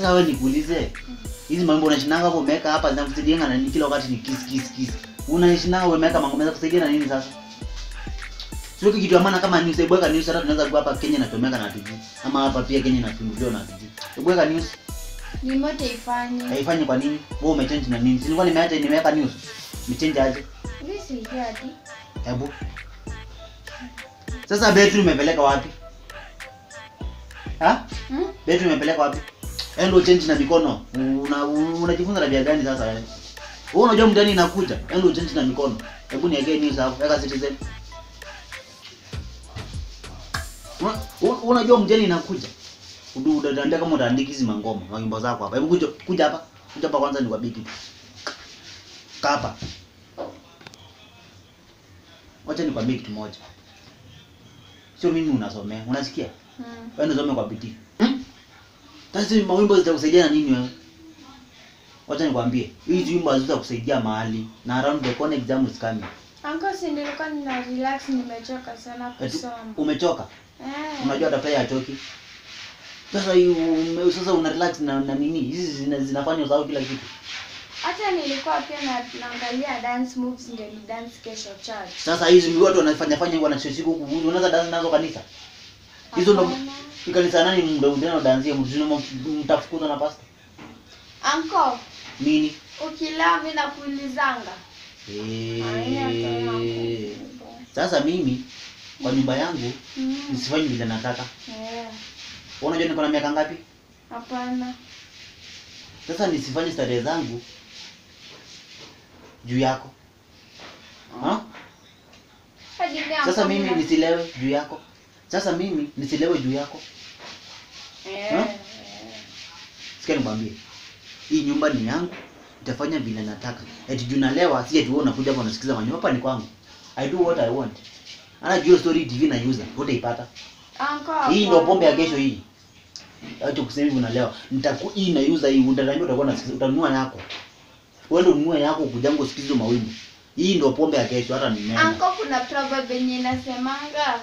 Sasa wewe nikuulize. Hizi mambo unashinanga hapo umeweka hapa zinakusaidia na nini kila wakati ni kiss kiss kiss. Unashinanga umeweka mambo meza kusaidia na nini sasa? Sio kitu ya maana kama news, hebu weka news hata tunaweza kuwa hapa Kenya inatumika na TV. Ama hapa pia Kenya inafunguliwa na TV. Hebu weka news. Ni moto ifanye. Haifanyi kwa nini? Wewe umechange na nini? Si nilikuwa nimeacha nimeweka news. Nimechange aje? Mimi si hadi. Hebu. Sasa betri umepeleka wapi? Ha? Hmm? Betri umepeleka wapi? Endo change na mikono. Una unajifunza tabia gani sasa wewe? Wewe unajua mtani inakuja. Endo change na mikono. Hebu niwekee news hapo. Weka Citizen. Una- una- Unajua mtani inakuja. Udu utaandika kama utaandika hizi mangoma, mangimbo zako hapa. Hebu kuja kuja hapa. Kuja hapa kwanza nikwambie kitu. Kaa hapa. Wacha nikwambie kitu moja. Sio mimi unasomea, unasikia? Hmm. Wewe unasoma kwa bidii. Hmm? Sasa hizi mawimbo zitakusaidia na nini wewe? Wacha nikwambie, hizi wimbo hazitakusaidia mahali na around the corner exam is coming. Anko si nilikuwa nina relax nimechoka sana Eti, kusoma. umechoka? Eh. Unajua hata pia hachoki. Sasa hii ume, sasa una relax na, na nini? Hizi zina, zinafanya usahau kila kitu. Hata nilikuwa pia na, naangalia dance moves ndio ni dance kesho church. Sasa hizi watu wanafanya fanya wana siku huku, unaweza dance nazo kanisa. Hizo ndo Hapana. ni kanisa nani ndio ndio dansia mtu mtafukuzwa na pastor. Anko, Nini? ukilaa mimi nakuulizanga. Haina Eh. tena. Sasa mimi kwa nyumba yangu Mm. nisifanye vile nataka. Eh. Wewe Unajua niko na miaka ngapi? Hapana. Sasa nisifanye starehe zangu juu yako. Ha? Hadi mimi Sasa Anko mimi nina- nisilewe juu yako. Sasa mimi nisilewe juu yako. Eh. Ha? eh. Sikia nikwambie. Hii nyumba ni yangu. Nitafanya vile nataka. Eti juu nalewa si eti wewe unakuja hapa unasikiza manyo. Hapa ni kwangu. I do what I want. Ana juu story TV na user. Utaipata. Anko. Hii ndio hapana. pombe ya kesho hii. Acha kusema hivi unalewa. Nitaku hii na user hii utaniambia utakuwa unasikiza utanunua yako. Wewe ndio ununue yako kujango usikize mawimbo. Hii ndio pombe ya kesho hata ni nene. Anko kuna proverb yenye inasemanga.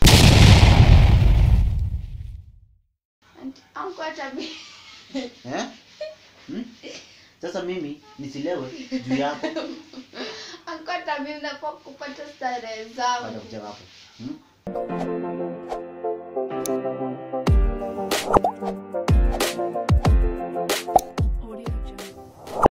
Anko hata bi- Eh? Hmm? Sasa mimi nisilewe juu yako. Anko hata mimi napo kupata starehe Wacha zangu. kucheka hapo. Hmm?